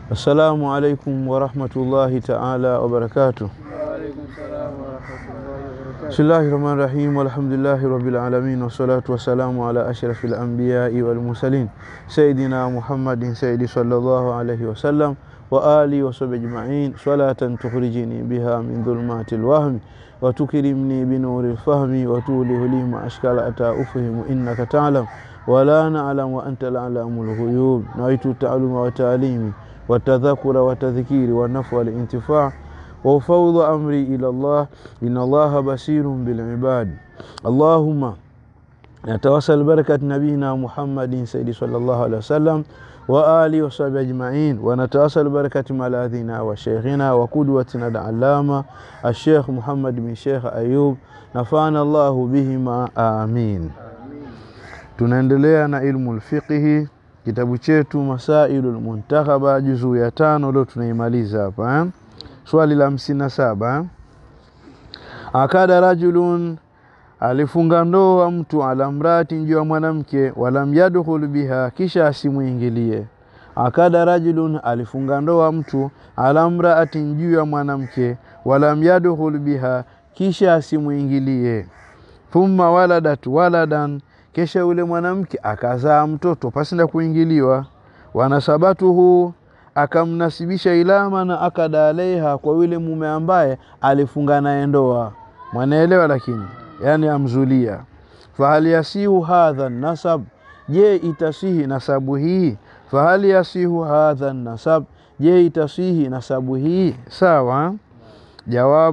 Assalamu alaikum warahmatullahi taala wabarakatuh. Bismillahi rahmani rahim walhamdulillahi rabbil alamin wassalatu wassalamu ala ashrafil anbiyai wal mursalin sayidina Muhammadin sayyidi sallallahu alayhi wasallam wa alihi wa sahbihi ajma'in salatan tukhrijini biha min dhulumatil wahmi wa tukrimni bi nuril fahmi wa tulihu li ma ashkala ata ufhimu innaka ta'lam wa la na'lam wa anta al-alamul ghuyub nawaitu ta'alluma wa ta'limi wa tadhakura wa tadhkiri wa naf'a wal intifa' وأفوض أمري إلى الله إن الله بصير بالعباد اللهم نتوسل بركة نبينا محمد سيدي صلى الله عليه وسلم وآله وصحبه أجمعين ونتوسل بركة ملاذنا وشيخنا وقدوتنا العلامة الشيخ محمد بن شيخ أيوب نفعنا الله بهما آمين tunaendelea na ilmu lfiqhi kitabu chetu masailu lmuntakhaba juzuu ya tano leo tunaimaliza hapa eh? swali la hamsini na saba akada rajulun alifunga ndoa mtu ala mrati juu ya mwanamke walam yadkhul biha kisha asimwingilie akada rajulun alifunga ndoa mtu ala mraatin juu ya mwanamke walam yadkhul biha kisha asimwingilie thumma waladat waladan kisha yule mwanamke akazaa mtoto pasina kuingiliwa wanasabatuhu akamnasibisha ilama na akada alaiha kwa yule mume ambaye alifunga naye ndoa mwanaelewa lakini yani amzulia fahal yasihu hadha nasab je itasihi nasabu hii fahal yasihu hadha nasab je itasihi nasabu hii sawa jawab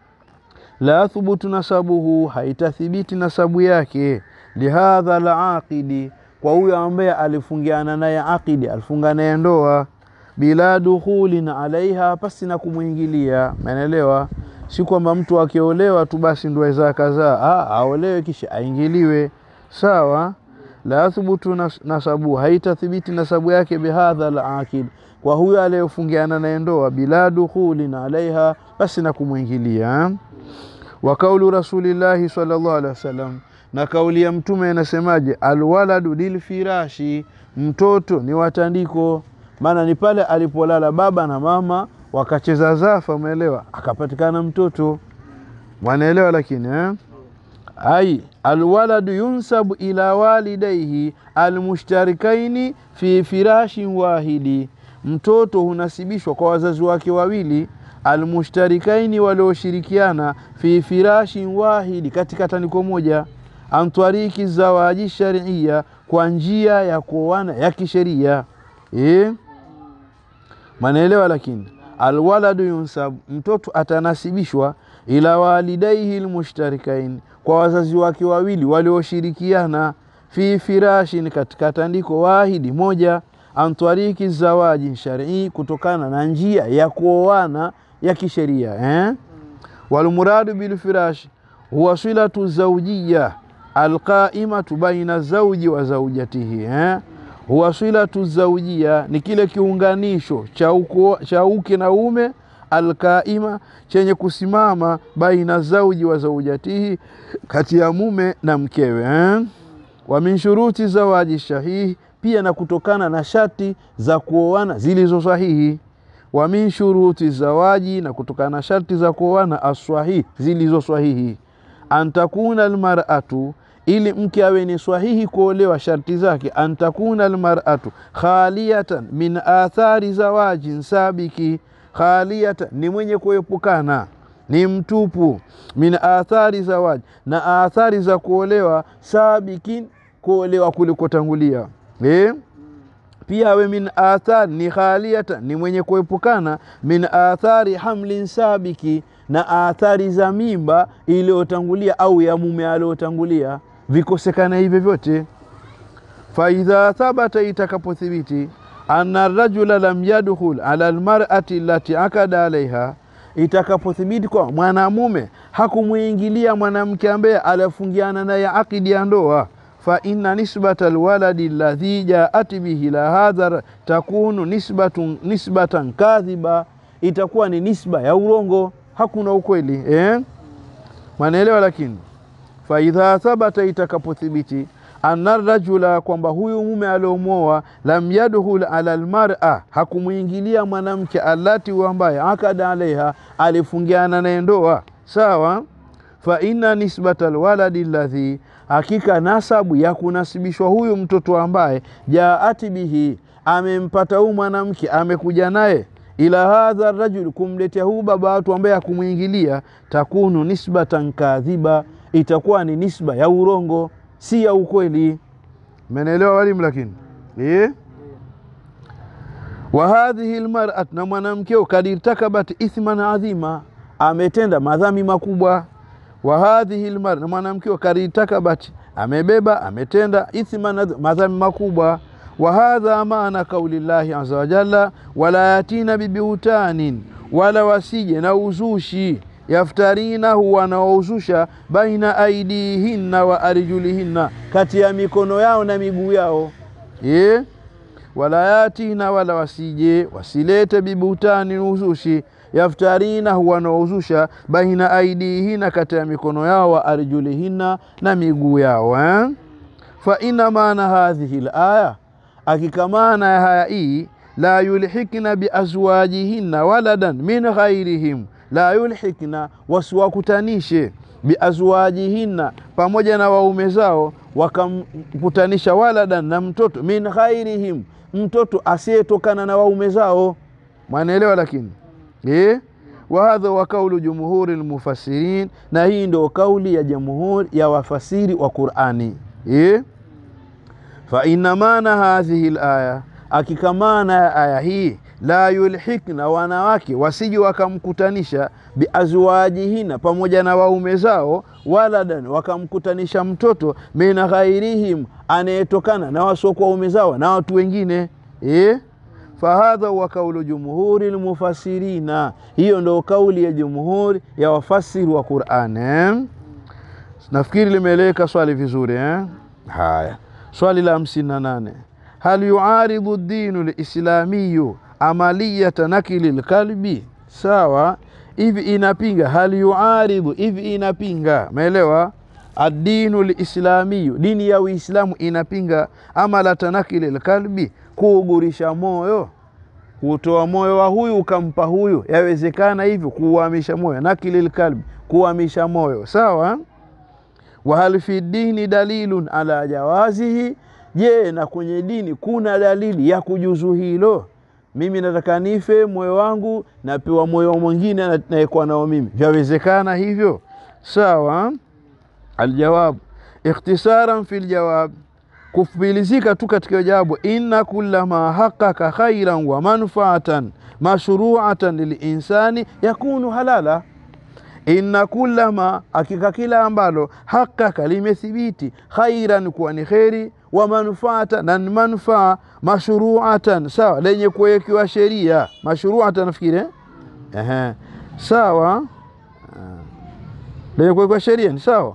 la thubutu nasabuhu haitathibiti nasabu yake lihadha alaqidi kwa huyo ambaye alifungiana naye aqidi alifunga naye ndoa bila dukhulin alaiha, pasi na kumwingilia. Umeelewa? Si kwamba mtu akiolewa tu basi ndo aweza kazaa, ah, aolewe kisha aingiliwe. Sawa, la thubutu nasabu, haitathibiti nasabu yake bihadha alaqid, kwa huyo aliyofungiana naye ndoa, bila dukhulin alaiha, pasi na kumwingilia. Wa kaulu rasulillahi sallallahu alaihi wasallam, na kauli ya Mtume inasemaje? Alwaladu lilfirashi, mtoto ni watandiko maana ni pale alipolala baba na mama wakacheza zafa, umeelewa, akapatikana mtoto, mwanaelewa. Lakini eh? ai alwaladu yunsabu ila walidaihi almushtarikaini fi firashin wahidi, mtoto hunasibishwa kwa wazazi wake wawili almushtarikaini, walioshirikiana fi firashin wahidi, katika tandiko moja, antwariki zawaji sharia, kwa njia ya kuoana ya kisheria eh? Manaelewa, lakini alwaladu yunsab, mtoto atanasibishwa ila walidaihi lmushtarikain, kwa wazazi wake wawili walioshirikiana, fi firashin, katika tandiko wahidi moja, antwariki zawaji sharii, kutokana na njia ya kuoana ya kisheria eh? Walmuradu bilfirash huwa silatu zaujiya alqaimatu baina zauji wa zaujatihi eh? huwa silatu zaujia ni kile kiunganisho cha uke na ume, alkaima chenye kusimama baina zauji wa zaujatihi, kati ya mume na mkewe eh? wa min shuruti zawaji shahihi, pia na kutokana na shati za kuoana zilizo sahihi. Wa min shuruti zawaji, na kutokana na sharti za kuoana aswahihi, zilizo sahihi. Antakuna almar'atu ili mke awe ni swahihi kuolewa, sharti zake antakuna almar'atu khaliyatan min athari zawajin sabiki, khaliyatan ni mwenye kuepukana, ni mtupu, min athari zawaji, na athari za kuolewa, sabikin, kuolewa kulikotangulia eh? Pia awe min athari ni khaliyatan, ni mwenye kuepukana, min athari hamlin sabiki, na athari za mimba iliyotangulia au ya mume aliyotangulia vikosekana hivyo vyote. Faidha thabata, itakapothibiti anna rajula lam yadkhul ala almar'ati allati akada alaiha, itakapothibiti kwa mwanamume hakumwingilia mwanamke ambaye alifungiana naye akidi ya ndoa, fa inna nisbata alwaladi alladhi jaat bihi la hadha takunu nisbatun nisbatan kadhiba, itakuwa ni nisba ya urongo, hakuna ukweli eh? Mwanaelewa lakini faidha thabata, itakapothibiti anna rajula, kwamba huyu mume aliomwoa, lam yadkhul ala almar'a, hakumwingilia mwanamke allati ambaye akada alaiha, alifungiana naye ndoa sawa. Fa inna nisbata alwaladi alladhi, hakika nasabu ya kunasibishwa huyu mtoto ambaye jaati bihi, amempata huyu mwanamke amekuja naye ila hadha rajul, kumletea huu baba watu ambaye hakumwingilia, takunu nisbatan kadhiba, itakuwa ni nisba ya urongo, si ya ukweli. Menelewa walimu? Lakini eh, wa hadhihi almar'at, na mwanamkeo kad irtakabat ithman adhima, ametenda madhambi makubwa. Wa hadhihi almar, na mwanamkeo kad irtakabat, amebeba ametenda ithman, madhambi makubwa wa hadha maana kauli llahi aza wajalla, wala yatina bibiutanin, wala wasije na uzushi, yaftarinahu, wanaouzusha baina aidihinna wa arjulihinna, kati ya mikono yao na miguu yao ye wala yatina, wala wasije wasilete bibutanin, uzushi yaftarinahu, wanaouzusha baina aidihinna, kati ya mikono yao wa arjulihinna, na miguu yao eh? fa inna maana hadhihi laya Hakika maana ya haya hii, la yulhikna biazwajihinna waladan min ghairihim, la yulhikna, wasiwakutanishe biazwajihinna, pamoja na waume zao, wakamkutanisha waladan, na mtoto min ghairihim, mtoto asiyetokana na waume zao. Mwanaelewa? Lakini eh, wa hadha wa kaulu jumhuri lmufassirin, na hii ndio kauli ya jamhuri ya wafasiri wa Qurani eh fa inna maana hadhihi laya, akika maana ya aya hii, la yulhikna, wanawake wasije wakamkutanisha biazwajihina, pamoja na waume zao, waladan, wakamkutanisha mtoto min ghairihim, anayetokana na wasiokuwa waume zao na watu wengine eh? fahadha huwa kaulu jumhuri lmufassirina, hiyo ndo kauli ya jumhuri ya wafasiri wa Qur'an eh? Nafikiri limeeleweka swali vizuri eh? Haya. Swali la hamsini na nane hal yuaridhu dinu lislamiyu amaliyata nakili lkalbi, sawa. Hivi inapinga hal yuaridhu, hivi inapinga, umeelewa? Adinu lislamiyu, dini ya Uislamu inapinga amalata nakili lkalbi, kuugurisha moyo, kutoa moyo wa huyu ukampa huyu, yawezekana hivyo, kuuhamisha moyo. Nakili lkalbi, kuhamisha moyo, sawa wahal fi dini dalilun ala jawazihi, je, na kwenye dini kuna dalili ya kujuzu hilo? Mimi nataka nife, moyo wangu napewa moyo mwingine naekwa nao mimi, vyawezekana hivyo? Sawa. Aljawab ikhtisaran fi ljawab, kufupilizika tu katika jawabu, inna kulla ma haqqaka khairan wa manfaatan mashruatan lilinsani yakunu halala inna kullama, hakika kila ambalo hakaka limethibiti khairan, kuwa ni kheri, wa manfaata na manfaa, mashruatan, sawa, lenye kuwekewa sheria. Mashruatan nafikiri eh, sawa, lenye kuwekewa sheria ni sawa,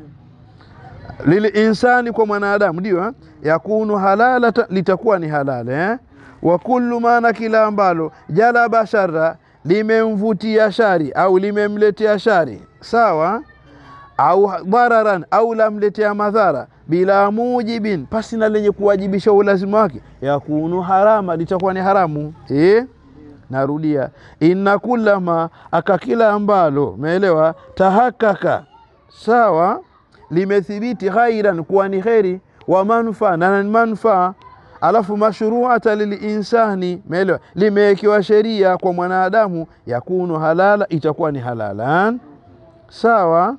lilinsani, kwa mwanadamu, ndio yakunu halala, litakuwa ni halala eh? wa kullu maana, kila ambalo jalaba sharra limemvutia shari au limemletea shari sawa, au dhararan au lamletea madhara, bila mujibin, pasi na lenye kuwajibisha ulazima wake, yakunu harama, litakuwa ni haramu eh? Narudia, inna kullama, aka kila ambalo umeelewa, tahakaka sawa, limethibiti khairan, kuwa ni kheri, wa manfaa na manfaa alafu mashruata lilinsani, meelewa, limewekewa sheria kwa mwanadamu, yakunu halala, itakuwa ni halalan sawa,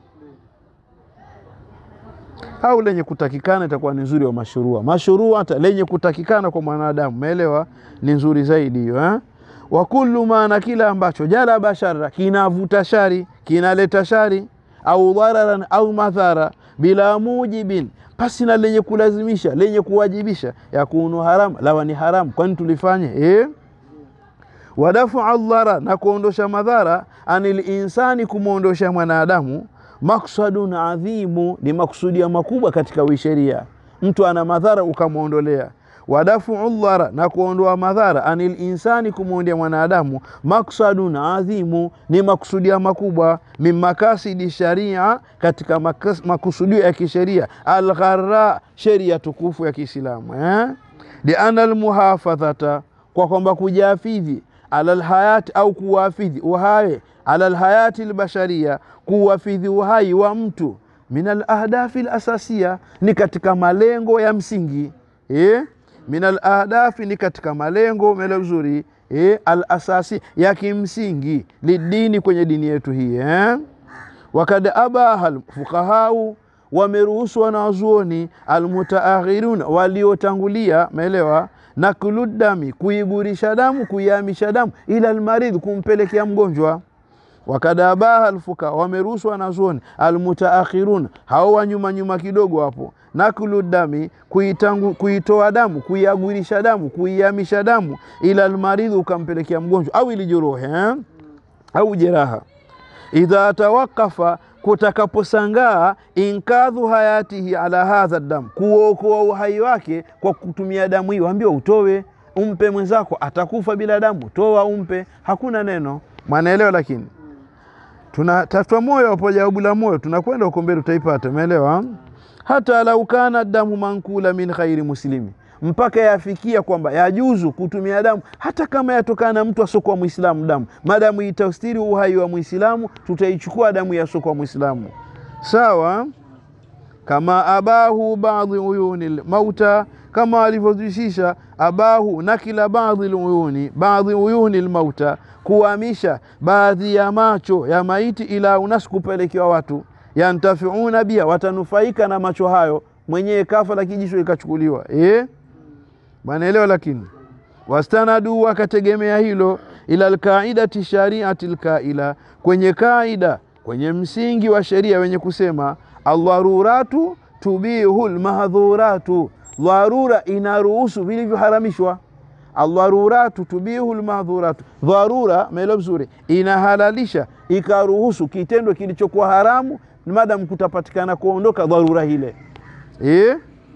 au lenye kutakikana itakuwa ni nzuri wa mashrua. Mashruata lenye kutakikana kwa mwanadamu, meelewa, ni nzuri zaidi hiyo eh? wa kullu maana, kila ambacho jalaba shara, kinavuta shari, kinaleta shari, au dhararan au madhara, bila mujibin pasi na lenye kulazimisha lenye kuwajibisha, yakunu haram, lawa ni haramu, kwani tulifanye eh? Wadafua dhara, na kuondosha madhara, anil insani, kumwondosha mwanadamu, maksadun adhimu, ni maksudia makubwa katika wisheria. Mtu ana madhara ukamwondolea. wadafuu ldhara na kuondoa madhara anil insani kumuundia mwanadamu maksadun adhimu ni makusudia makubwa min makasidi sharia katika makas- makusudio ya kisheria alghara sheria tukufu ya kiislamu eh? liana almuhafadhata kwa kwamba kujafidhi ala lhayati au kuwafidhi uhai ala lhayati lbasharia kuwafidhi uhai wa mtu min alahdafi lasasiya ni katika malengo ya msingi eh? min alahdafi ni katika malengo mele vizuri eh? alasasi ya kimsingi lidini kwenye dini yetu hii eh? wakad abaha lfuqahau wameruhusu wanawazuoni almutaakhirun waliotangulia maelewa nakludami kuigurisha damu kuihamisha damu ila almaridh kumpelekea mgonjwa wakad abaha alfuka wameruhusu wanazuoni almutaakhirun hao wa nyuma nyuma kidogo hapo naklu dami kuitangu, kuitoa damu kuiagurisha damu kuihamisha damu ila almaridhi ukampelekea mgonjwa au ilijuruhi eh? au jeraha idha tawakafa kutakaposangaa inkadhu hayatihi ala hadha dam kuokoa uhai wake kwa kutumia damu hiyo ambiwa utowe umpe mwenzako atakufa bila damu toa umpe hakuna neno mwanaelewa lakini tunatafuta moyo hapo jawabu la moyo tunakwenda huko mbele utaipata umeelewa hata lau kana damu mankula min khairi muslimi mpaka yafikia kwamba yajuzu kutumia damu hata kama yatokana na mtu asiokuwa mwislamu damu madamu itaustiri uhai wa mwislamu tutaichukua damu ya asiokuwa mwislamu sawa kama abahu baadhi uyuni lmauta kama alivyozisisha abahu nakila baadhi luyuni baadhi uyuni lmauta kuhamisha baadhi ya macho ya maiti ila unas kupelekewa watu yantafiuna bia watanufaika na macho hayo mwenyewe kafa la kijisho ikachukuliwa eh? mwanaelewa lakini wastanadu wakategemea hilo ila lkaidati shariati lkaila kwenye kaida kwenye msingi wa sheria wenye kusema aldharuratu tubihu lmahdhuratu dharura inaruhusu vilivyoharamishwa aldharuratu tubihu lmahdhuratu dharura maelo vizuri inahalalisha ikaruhusu kitendo kilichokuwa haramu madamu kutapatikana kuondoka dharura hile eh?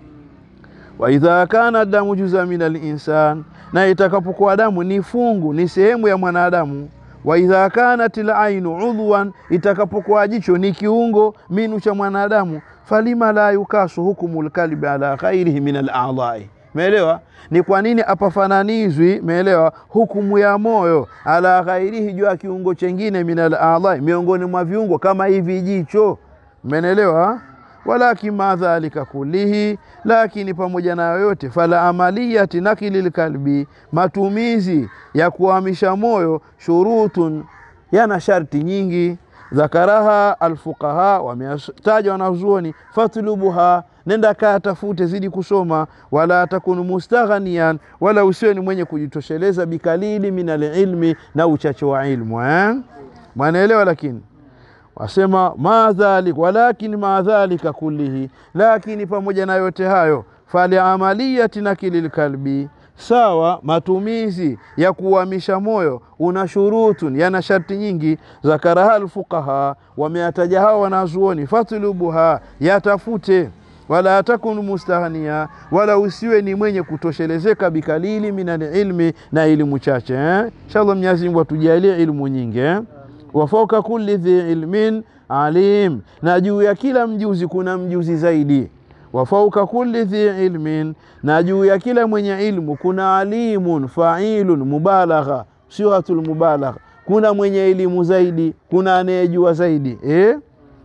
waidha kana damu juza min alinsan na itakapokuwa damu ni fungu ni sehemu ya mwanadamu waidha kanat lainu udhwan itakapokuwa jicho ni kiungo minu cha mwanadamu falima la yukasu hukumu lkalbi ala ghairihi min aladhai meelewa ni kwa nini apafananizwi meelewa hukumu ya moyo ala ghairihi juu ya kiungo chengine min aladhai miongoni mwa viungo kama hivi jicho menelewa walakin ma dhalika kulihi lakini pamoja na yoyote fala amaliyati nakili lkalbi matumizi ya kuhamisha moyo shurutun yana sharti nyingi dhakaraha alfuqaha wametaja wanazuoni fatlubuha nenda kaa tafute zidi kusoma wala takunu mustaghanian wala usiwe ni mwenye kujitosheleza bikalili min alilmi na uchache wa ilmu eh? mwanaelewa lakini wasema ma dhalik walakin ma dhalika kullihi lakini pamoja na yote hayo faliamaliyati nakili lkalbi sawa matumizi ya kuhamisha moyo una shurutun yana sharti nyingi zakaraha lfuqaha wameyataja hawa wanazuoni fatlubuha yatafute wala takun mustaghnia wala usiwe ni mwenye kutoshelezeka bikalili min alilmi na elimu chache eh? inshallah mwenyezi mungu atujalie ilmu nyingi eh? wafauka kulli dhi ilmin alim na juu ya kila mjuzi kuna mjuzi zaidi wafauka kulli dhi ilmin na juu ya kila mwenye ilmu kuna alimun failun mubalagha siwatul mubalagha kuna mwenye elimu zaidi kuna anayejua zaidi eh?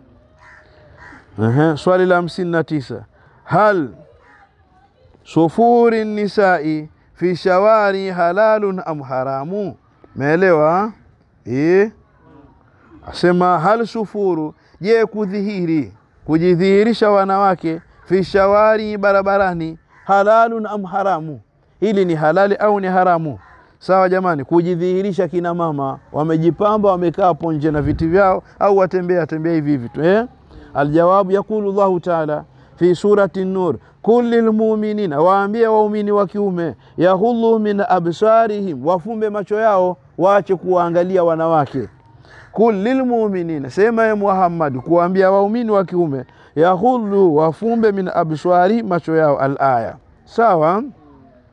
Aha, swali la hamsini na tisa hal sufuri nisai fi shawari halalun am haramu meelewa eh? asema hal sufuru je kudhihiri kujidhihirisha wanawake fi shawari barabarani halalun am haramu hili ni halali au ni haramu sawa jamani kujidhihirisha kina mama wamejipamba wamekaa hapo nje na viti vyao au watembea tembea hivi hivi tu eh? aljawabu yakulu llahu taala fi surati nur kulli lmuminina waambie waumini wa kiume yahulu min absarihim wafumbe macho yao waache kuwaangalia wanawake kul lilmuminina sema ye muhammadi kuwaambia waumini wa kiume yahulu wafumbe min abswari macho yao alaya sawa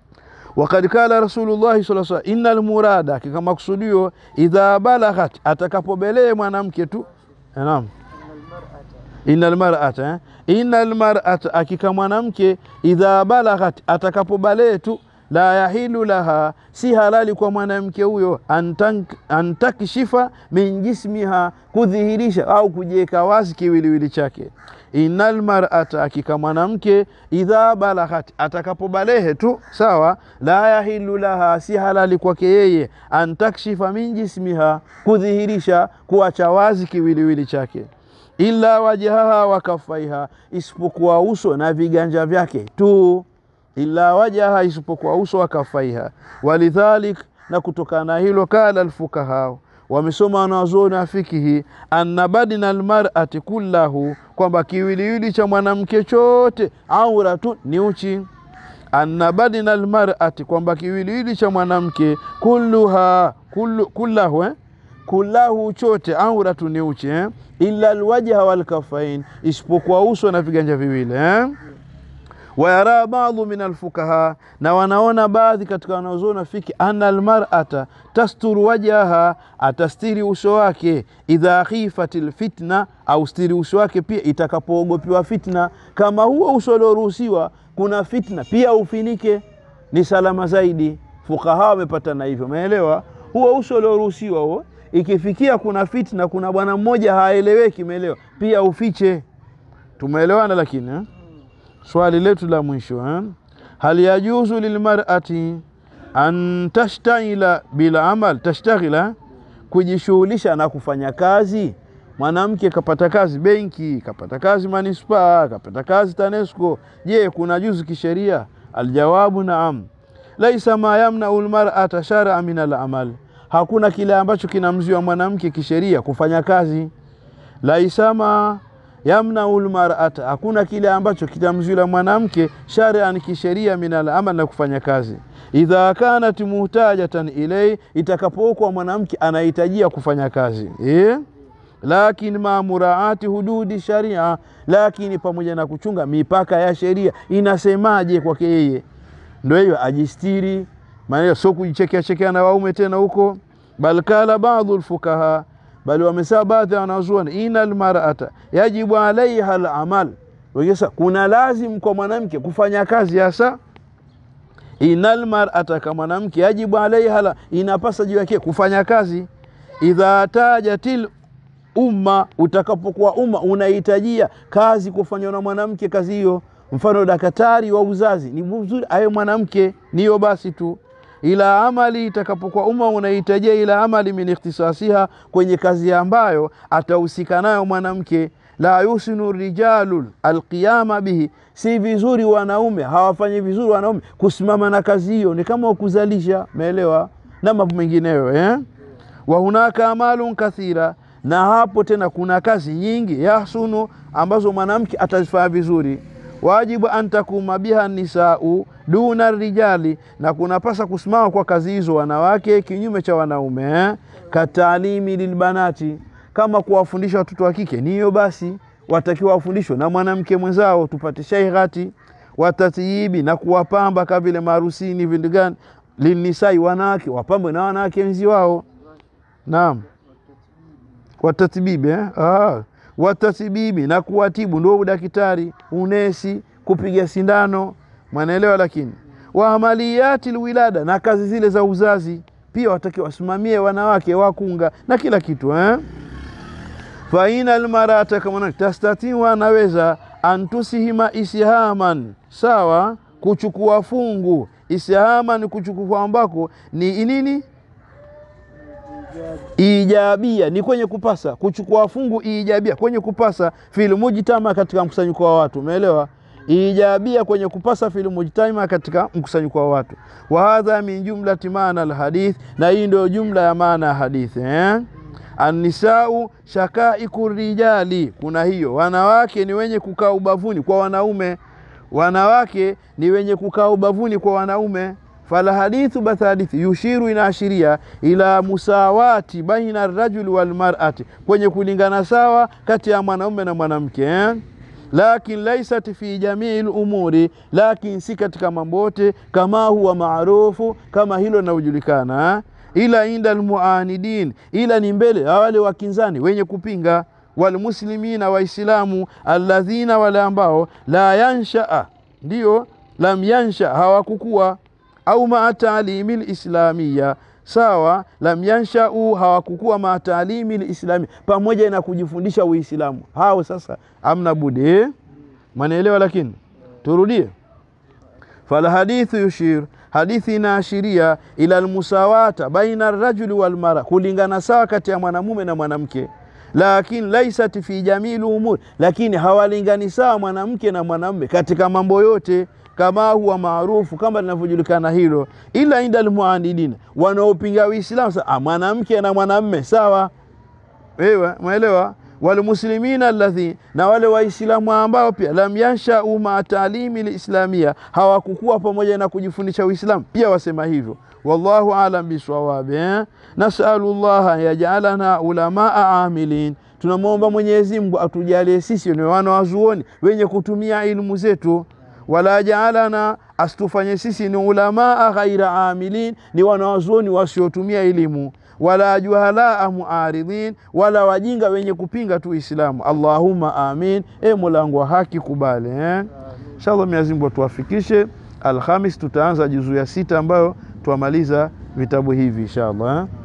wakad kala rasulullahi sala salam inna lmurada hakika maksudio idha balaghat atakapobelee mwanamke tu naam inna lmarata eh? inna lmarata hakika mwanamke idha balaghat atakapobalee tu la yahilu laha si halali kwa mwanamke huyo antank- antakshifa min jismiha kudhihirisha au kujiweka wazi kiwiliwili chake inna lmarata hakika mwanamke idha balaghat atakapobalehe tu sawa la yahilu laha si halali kwake yeye antakshifa min jismiha kudhihirisha kuacha wazi kiwiliwili chake illa wajahaha wa kafaiha isipokuwa uso na viganja vyake tu illa wajaha isipokuwa uso wa kafaiha walidhalik na kutokana na hilo kala alfukaha wamesoma wanazuoni wa fikihi anna badina almar'ati kullahu kwamba kiwiliwili cha mwanamke chote auratu ni uchi anna badina almar'ati kwamba kiwiliwili cha mwanamke kulluha kullu, kullahu eh? kullahu chote auratu ni uchi eh? illa alwajha walkafain isipokuwa uso na viganja viwili eh? wayara badu min alfukaha na wanaona baadhi katika wanaozuoni fiki anna almar'ata tasturu wajhaha atastiri uso wake idha khifat lfitna au stiri uso wake pia itakapoogopiwa fitna kama huo uso ulioruhusiwa kuna fitna pia ufinike ni salama zaidi fukaha wamepatana hivyo umeelewa huo uso ulioruhusiwa huo ikifikia kuna fitna kuna bwana mmoja haeleweki umeelewa pia ufiche tumeelewana lakini eh? swali letu la mwisho eh? hal yajuzu lilmarati an tashtaila bila amal tashtaghila kujishughulisha na kufanya kazi mwanamke kapata kazi benki kapata kazi manispaa kapata kazi tanesco je kuna juzu kisheria aljawabu naam laisa ma yamnau lmarata sharaa min alamal hakuna kile ambacho kinamzuia mwanamke kisheria kufanya kazi laisa ma yamnau lmarata, hakuna kile ambacho kitamzuila mwanamke sharian kisheria min alamal na kufanya kazi. Idha kanat muhtajatan ilai, itakapokuwa mwanamke anahitajia kufanya kazi eh? Lakini ma muraati hududi sharia, lakini pamoja na kuchunga mipaka ya sheria inasemaje kwake yeye, ndo hiyo ajistiri, maana sio kujichekea chekea na waume tena huko. Bal kala baadhu lfukaha bali wamesema baadhi ya wanazuoni ina almarata yajibu alaiha alamal, wengine kuna lazim kwa mwanamke kufanya kazi hasa. Ina almarata, kama mwanamke yajibu alaiha la, inapasa juu yake kufanya kazi. Idha tajatil umma, utakapokuwa umma unahitajia kazi kufanywa na mwanamke kazi hiyo, mfano daktari wa uzazi, ni vizuri awe mwanamke, niyo basi tu ila amali itakapokuwa umma unahitajia ila amali min ikhtisasiha, kwenye kazi ambayo atahusika nayo mwanamke. La yusinu rijalu alqiyama bihi, si vizuri wanaume hawafanyi vizuri wanaume kusimama na kazi hiyo, ni kama kuzalisha, umeelewa, na mambo mengineyo eh? wa hunaka amalun kathira, na hapo tena kuna kazi nyingi yahsunu, ambazo mwanamke atazifanya vizuri wajibu an takuma biha nisau duna rijali, na kunapasa kusimama kwa kazi hizo wanawake kinyume cha wanaume eh? Katalimi lilbanati, kama kuwafundisha watoto wa kike niyo basi watakiwa wafundishwe na mwanamke mwenzao, tupate shaighati watatyibi, na kuwapamba kama vile maharusini vindu gani, linisai, wanawake wapambwe na wanawake wenzi wao. Naam, watatbibi eh? ah watatibibi na kuwatibu, ndio udaktari, unesi, kupiga sindano, mwanaelewa. Lakini wa amaliyati lwilada, na kazi zile za uzazi pia watakiwa wasimamie wanawake wakunga na kila kitu eh? faina almarata, kama tastatiu, anaweza antusihima isihaman, sawa, kuchukua fungu. Isihaman, kuchukua ambako ni nini ijabia ni kwenye kupasa kuchukua fungu, ijabia kwenye kupasa fil mujtama, katika mkusanyiko wa watu. Umeelewa? Ijabia kwenye kupasa fil mujtama, katika mkusanyiko wa watu. Wa hadha min jumlati maana alhadith, na hii ndio jumla ya maana ya hadithi eh? Annisau shakaiku rijali, kuna hiyo wanawake ni wenye kukaa ubavuni kwa wanaume, wanawake ni wenye kukaa ubavuni kwa wanaume fala hadithu basi hadithi yushiru inaashiria ila musawati baina rajuli walmarati, kwenye kulingana sawa kati ya mwanaume na mwanamke eh? lakin laisat fi jamii lumuri, lakin si katika mambo yote, kama huwa maarufu, kama hilo linavyojulikana, ila inda almuanidin, ila ni mbele ya wale wakinzani wenye kupinga, walmuslimina, Waislamu, alladhina, wale ambao la yanshaa, ndiyo lam yansha, hawakukuwa au maa taalimi lislamiya sawa, lam yanshau, hawakukuwa maa taalimi lislami, pamoja na kujifundisha Uislamu. Hao sasa amna budi eh? Manaelewa, lakini turudie. Falhadithu yushir, hadithi inaashiria ila almusawata baina arrajuli walmara, kulingana sawa kati ya mwanamume na mwanamke lakini laisat fi jamii lumuri, lakini hawalingani sawa mwanamke na mwanamume katika mambo yote kama huwa maarufu kama linavyojulikana hilo, ila inda almuanidina, wanaopinga Uislamu sa mwanamke na mwanamme sawa, wewe mwelewa. Walmuslimina alladhi, na wale Waislamu ambao pia lam yanshau maa taalimi lislamia, hawakukuwa pamoja na kujifundisha Uislamu pia wasema hivyo. Wallahu alam bisawabi eh? Nasalu llaha yajalana ulamaa amilin, tunamwomba Mwenyezi Mungu atujalie sisi ni wana wazuoni wenye kutumia ilmu zetu wala jaalana, asitufanye sisi ni ulamaa ghaira amilin, ni wanawazuoni wasiotumia elimu, wala juhalaa muaridhin, wala wajinga wenye kupinga tu Islamu. Allahumma amin. E Molangu wa haki kubali eh? Inshallah Mwenyezi Mungu atuwafikishe. Alhamis tutaanza juzuu ya sita ambayo tuamaliza vitabu hivi inshallah eh?